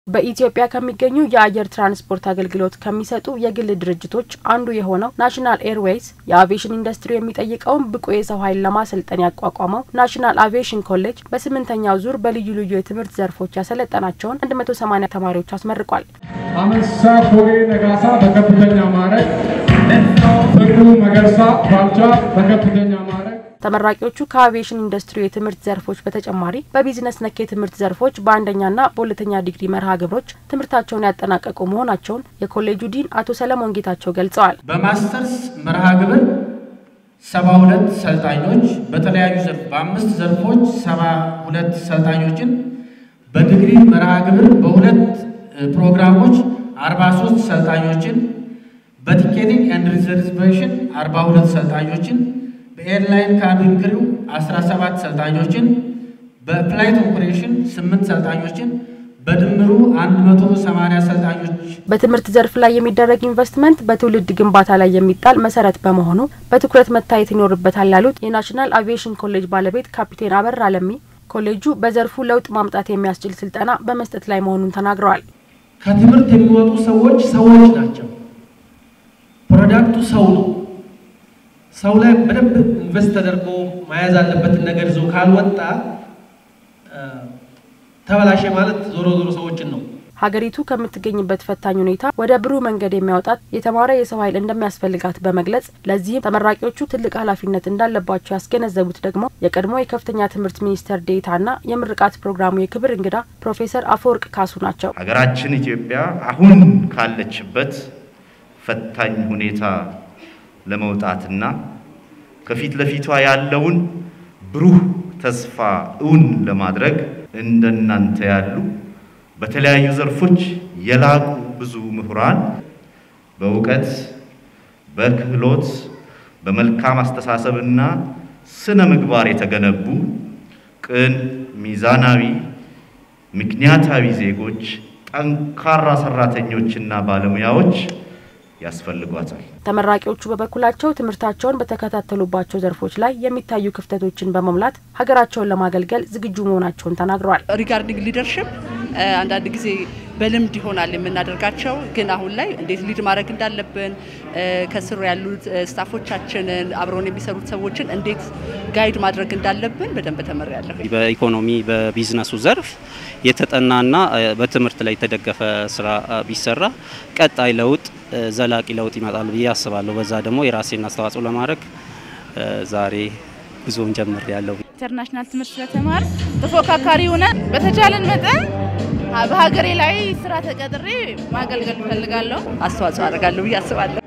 በኢትዮጵያ ከሚገኙ የአየር ትራንስፖርት አገልግሎት ከሚሰጡ የግል ድርጅቶች አንዱ የሆነው ናሽናል ኤርዌይስ የአቪዬሽን ኢንዱስትሪ የሚጠይቀውን ብቁ የሰው ኃይል ለማሰልጠን ያቋቋመው ናሽናል አቪዬሽን ኮሌጅ በስምንተኛው ዙር በልዩ ልዩ የትምህርት ዘርፎች ያሰለጠናቸውን 180 ተማሪዎች አስመርቋል። አመሳ ፎጌ ነጋሳ በከፍተኛ ማዕረግ፣ ፍቅሩ መገርሳ ባልቻ በከፍተኛ ማዕረግ ተመራቂዎቹ ከአቪዬሽን ኢንዱስትሪ የትምህርት ዘርፎች በተጨማሪ በቢዝነስ ነክ የትምህርት ዘርፎች በአንደኛና በሁለተኛ ዲግሪ መርሃ ግብሮች ትምህርታቸውን ያጠናቀቁ መሆናቸውን የኮሌጁ ዲን አቶ ሰለሞን ጌታቸው ገልጸዋል። በማስተርስ መርሃ ግብር ሰባ ሁለት ሰልጣኞች በተለያዩ ዘርፍ በአምስት ዘርፎች ሰባ ሁለት ሰልጣኞችን በዲግሪ መርሃ ግብር በሁለት ፕሮግራሞች አርባ ሶስት ሰልጣኞችን በቲኬቲንግ ኤንድ ሪዘርቬሽን አርባ ሁለት ሰልጣኞችን በኤርላይን ካቢን ክሪው 17 ሰልጣኞችን በፍላይት ኦፕሬሽን 8 ሰልጣኞችን በድምሩ 180 ሰልጣኞች በትምህርት ዘርፍ ላይ የሚደረግ ኢንቨስትመንት በትውልድ ግንባታ ላይ የሚጣል መሰረት በመሆኑ በትኩረት መታየት ይኖርበታል ያሉት የናሽናል አቪዬሽን ኮሌጅ ባለቤት ካፒቴን አበራ አለሚ ኮሌጁ በዘርፉ ለውጥ ማምጣት የሚያስችል ስልጠና በመስጠት ላይ መሆኑን ተናግረዋል። ከትምህርት የሚወጡ ሰዎች ሰዎች ናቸው። ፕሮዳክቱ ሰው ነው። ሰው ላይ በደንብ ኢንቨስት ተደርጎ መያዝ አለበትን ነገር ይዞ ካልወጣ ተበላሸ ማለት ዞሮ ዞሮ ሰዎችን ነው። ሀገሪቱ ከምትገኝበት ፈታኝ ሁኔታ ወደ ብሩህ መንገድ የሚያወጣት የተማረ የሰው ኃይል እንደሚያስፈልጋት በመግለጽ ለዚህም ተመራቂዎቹ ትልቅ ኃላፊነት እንዳለባቸው ያስገነዘቡት ደግሞ የቀድሞ የከፍተኛ ትምህርት ሚኒስትር ዴኤታና የምርቃት ፕሮግራሙ የክብር እንግዳ ፕሮፌሰር አፈወርቅ ካሱ ናቸው። ሀገራችን ኢትዮጵያ አሁን ካለችበት ፈታኝ ሁኔታ ለመውጣትና ከፊት ለፊቷ ያለውን ብሩህ ተስፋ እውን ለማድረግ እንደናንተ ያሉ በተለያዩ ዘርፎች የላቁ ብዙ ምሁራን በእውቀት፣ በክህሎት፣ በመልካም አስተሳሰብና ስነ ምግባር የተገነቡ ቅን፣ ሚዛናዊ፣ ምክንያታዊ ዜጎች፣ ጠንካራ ሰራተኞችና ባለሙያዎች ያስፈልጓታል። ተመራቂዎቹ በበኩላቸው ትምህርታቸውን በተከታተሉባቸው ዘርፎች ላይ የሚታዩ ክፍተቶችን በመሙላት ሀገራቸውን ለማገልገል ዝግጁ መሆናቸውን ተናግረዋል። ሪጋርዲንግ ሊደርሽፕ አንዳንድ ጊዜ በልምድ ይሆናል የምናደርጋቸው፣ ግን አሁን ላይ እንዴት ሊድ ማድረግ እንዳለብን ከስሩ ያሉት ስታፎቻችንን አብረውን የሚሰሩት ሰዎችን እንዴት ጋይድ ማድረግ እንዳለብን በደንብ ተመሪያለሁ። በኢኮኖሚ በቢዝነሱ ዘርፍ የተጠናና በትምህርት ላይ የተደገፈ ስራ ቢሰራ ቀጣይ ለውጥ ዘላቂ ለውጥ ይመጣል ብዬ አስባለሁ። በዛ ደግሞ የራሴን አስተዋጽኦ ለማድረግ ዛሬ ጉዞን ጀምር ያለው ኢንተርናሽናል ትምህርት ስለተማር ተፎካካሪ ሆነን በተቻለን መጠን በሀገሬ ላይ ስራ ተቀጥሬ ማገልገል እፈልጋለሁ። አስተዋጽኦ አደርጋለሁ ብዬ አስባለሁ።